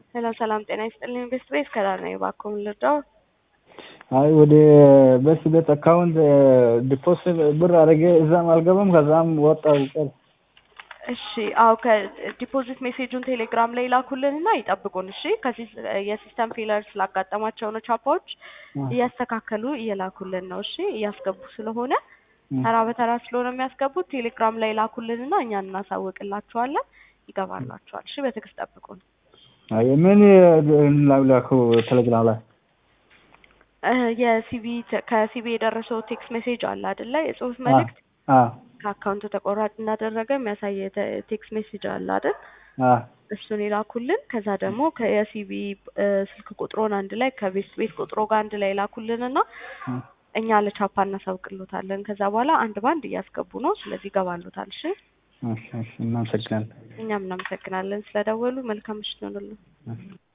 ሄሎ ሰላም ጤና ይስጥልኝ። ቤስት ቤት ከዳር ነኝ። እባክዎ ምን ልርዳው? አይ ወደ በስ ቤት አካውንት ዲፖዚት ብር አድርጌ እዛም አልገባም ከዛም ወጣው ቀር እሺ አዎ ከዲፖዚት ሜሴጁን ቴሌግራም ላይ ላኩልንና ይጠብቁን። እሺ ከዚህ የሲስተም ፌለር ስላጋጠማቸው ነው ቻፓዎች እያስተካከሉ እየላኩልን ነው። እሺ እያስገቡ ስለሆነ ተራ በተራ ስለሆነ የሚያስገቡት ቴሌግራም ላይ ላኩልንና እኛ እናሳውቅላችኋለን። ይገባላችኋል። እሺ በትዕግስት ጠብቁን። አይ ምን ላኩ ቴሌግራም ላይ የሲቢ ከሲቢ የደረሰው ቴክስት ሜሴጅ አለ አይደለ? የጽሁፍ መልእክት ከአካውንቱ ተቆራጭ እንዳደረገ የሚያሳይ ቴክስት ሜሴጅ አለ አይደል? እሱን የላኩልን። ከዛ ደግሞ የሲቢ ስልክ ቁጥሮን አንድ ላይ ከቤት ቤት ቁጥሮ ጋር አንድ ላይ ላኩልንና እኛ ለቻፓ እናሳውቅሎታለን። ከዛ በኋላ አንድ ባንድ እያስገቡ ነው። ስለዚህ ይገባሉታል። እሺ እናመሰግናለን። እኛም እናመሰግናለን ስለደወሉ። መልካም ምሽት ይሆንልን።